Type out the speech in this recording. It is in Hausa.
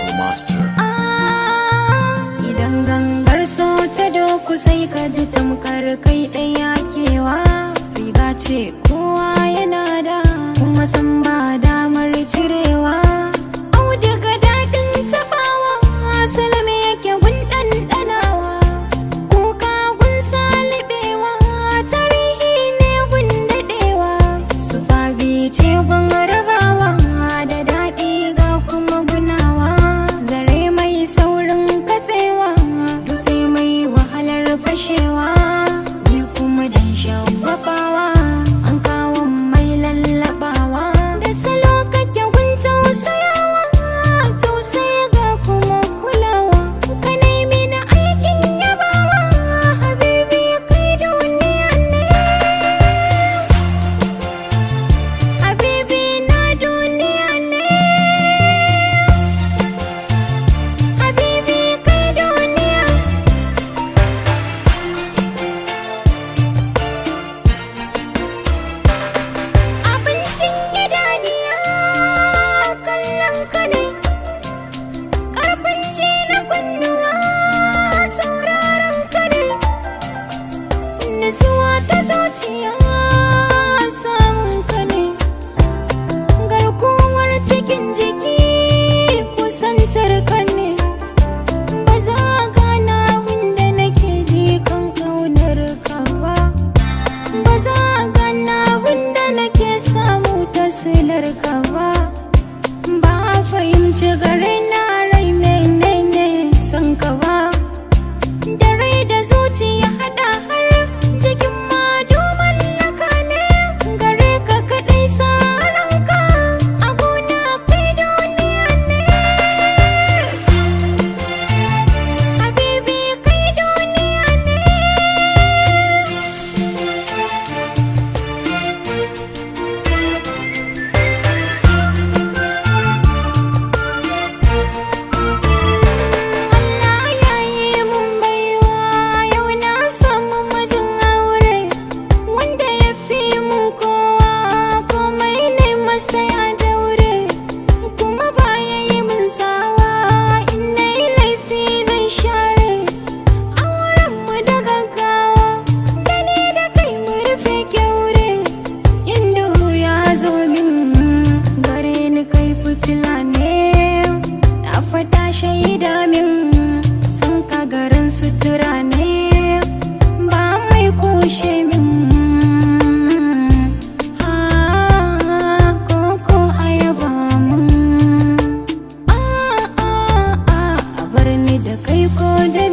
master. Idan gangar so ta doku sai ka ji tamkar kai ɗaya kewa riga ce kowa yana da kuma san ba damar cirewa auduga daɗin taɓawa salame yake gun ɗanɗanawa kuka gun salibewa tarihi ne gun daɗewa su fabi ce gun rabawa da daɗi ga kuma gunawa zare mai saurin katsewa dutse mai wahalar fashewa ni kuma dan shagwabawa an kawo mai lallabawa da salo kake gun tausayawa tausaya ga kuma kulawa ka nemi na aikin yabawa habibi kai duniya ne habibi na duniya ne habibi kai duniya abincin idaniya kallon ka ne ƙarfin ji na kunnuwa sauraron ka ne nutsuwa ta zuciya samun ka ne garkuwar cikin jiki kusantar ka ne ba za a gana wanda nake ji kan kaunar ka ba ba za a gana wanda nake samu tasilar ka ba ba a fahimci gare na rai menene san ka ba da rai da zuciya hada har jikin madu mallaka ne gare ka kadai sa ranka a gona kai duniya ne habibi kai duniya ne Allah ya yi mun baiwa yau na samu mijin aure wanda ya fi mun kowa komai ne masa ya daure kuma ba ya yi mun tsawa in na yi laifi zai share auren mu da gaggawa da ni da kai mu rufe kyaure in duhu ya zo min gare ni kai fitila ne na fata shaida min sun ka garin sutura ne ba mai kushe min ha koko ayaba mun a a a a bar ni da kai ko da